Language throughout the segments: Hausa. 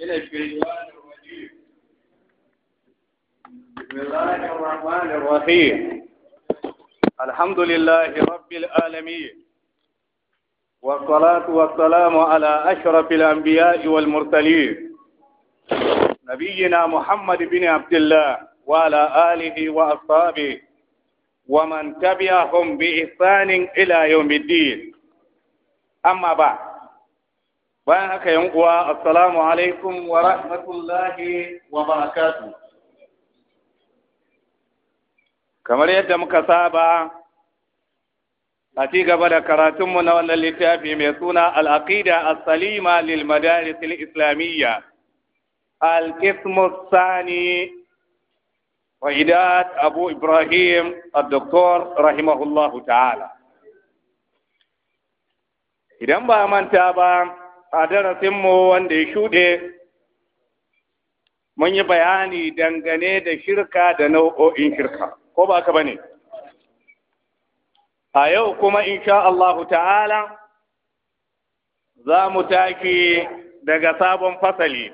من الشيطان الرجيم بسم الله الرحمن الرحيم الحمد لله رب العالمين والصلاة والسلام على أشرف الأنبياء والمرسلين نبينا محمد بن عبد الله وعلى آله وأصحابه ومن تبعهم بإحسان إلى يوم الدين أما بعد bayan haka yan uwa assalamu alaikum wa rahmatullahi wa barakatuh kamar yadda muka saba a ci gaba da karatunmu na wannan littafi mai suna al-aqida as-salima lil madaris al-islamiyya al-qismu thani وإداد أبو إبراهيم الدكتور رحمه الله تعالى idan ba manta ba a darasinmu wanda ya shuɗe mun yi bayani dangane da shirka da nau'o'in shirka ko ba ka bane a yau kuma insha Allahu ta'ala za mu taki daga sabon fasali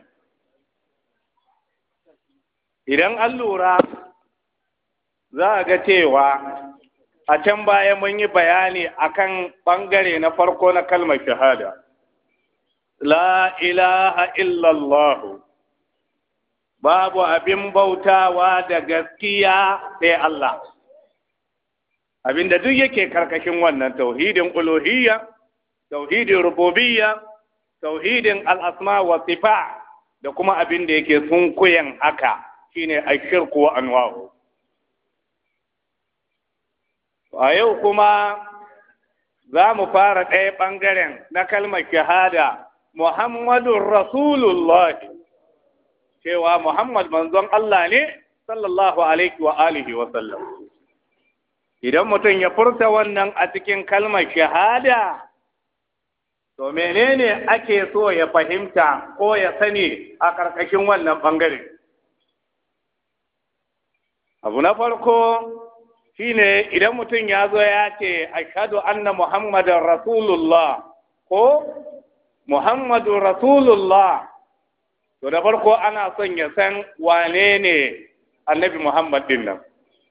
idan an lura za a ga cewa a can baya mun yi bayani akan ɓangare na farko na kalmar shahada la ilaha illallah babu abin bautawa da gaskiya sai Allah abinda duk yake karkashin wannan tauhidin uluhiyya tauhidin rububiyya tauhidin al'asma wa sifa da kuma abin da yake sunkuyen haka shine ashirku wa anwa'u a yau kuma za mu fara ɗaya ɓangaren na kalmar shahada Muhammadun Rasulullah cewa Muhammad manzon Allah ne sallallahu alaihi wa alihi wa sallam idan mutum ya furta wannan a cikin kalmar shahada to menene ake so ya fahimta ko ya sani a ƙarƙashin wannan ɓangare abu na farko shine idan mutum ya zo ya ce ashhadu anna muhammadan rasulullah ko muhammadu rasulullah to da farko ana son ya san wane ne annabi muhammad din nan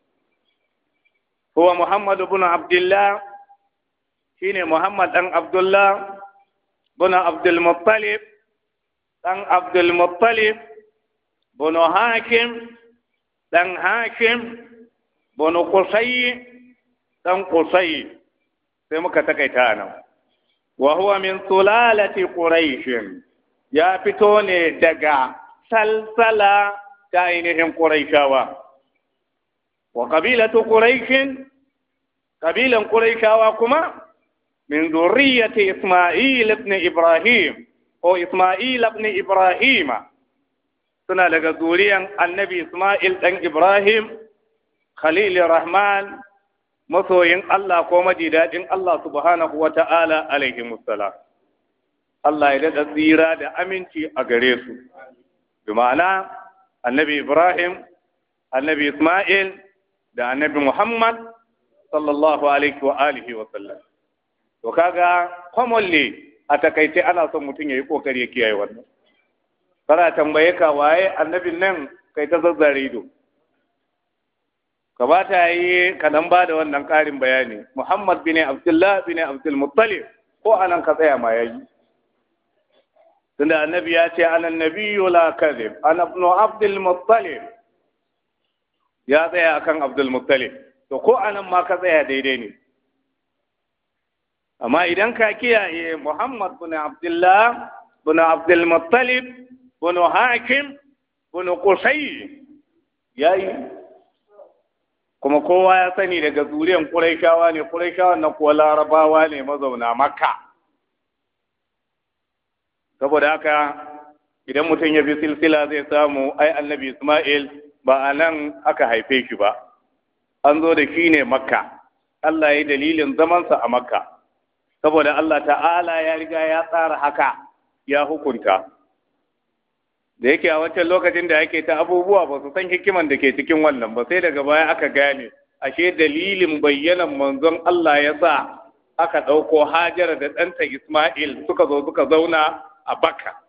huwa muhammadu bin abdullah shine muhammad dan abdullah bin abdul muttalib dan abdul muttalib bin hakim dan hakim banu kusayi dan kusayi sai muka takaita nan wa huwa min sulalati quraish ya fito ne daga salsala ta ainihin quraishawa wa qabilatu quraish qabilan quraishawa kuma min zurriyyati isma'il ibn ibrahim ko isma'il ibn ibrahima suna daga zuriyan annabi Ismail ɗan Ibrahim, Khalil Rahman, masoyin Allah ko daɗin Allah subhanahu wa ta'ala alaihi musala. Allah ya daɗa tsira da aminci a gare su. Bi ma'ana, annabi Ibrahim, annabi Ismail da annabi Muhammad sallallahu alaihi wa alihi wa sallam. To kaga commonly a takaice ana son mutum ya yi ƙoƙari ya kiyaye wannan. kana tambaye ka waye annabin nan kai ta zazzare ido ka ba ta yi ka dan ba da wannan ƙarin bayani muhammad bin abdullah bin abdul muttalib ko anan ka tsaya ma yayi tunda annabi ya ce ana nabiyyu la kadhib ana ibn abdul muttalib ya tsaya akan abdul muttalib to ko anan ma ka tsaya daidai ne amma idan ka kiyaye muhammad bin abdullah bin abdul muttalib bin hakim bin qusay yayi kuma kowa ya sani daga zuriyan quraishawa ne quraishawan na kuwa larabawa ne mazauna makka saboda haka idan mutum ya bi silsila zai samu ai annabi isma'il ba a nan aka haife shi ba an zo da shi ne makka Allah ya yi dalilin zamansa a makka saboda Allah ta'ala ya riga ya tsara haka ya hukunta da yake a wancan lokacin da ake ta abubuwa ba su san hikiman da ke cikin wannan ba sai daga baya aka gane ashe dalilin bayyanan manzon Allah ya sa aka ɗauko Hajara da ɗanta Ismail suka zo suka zauna a Bakka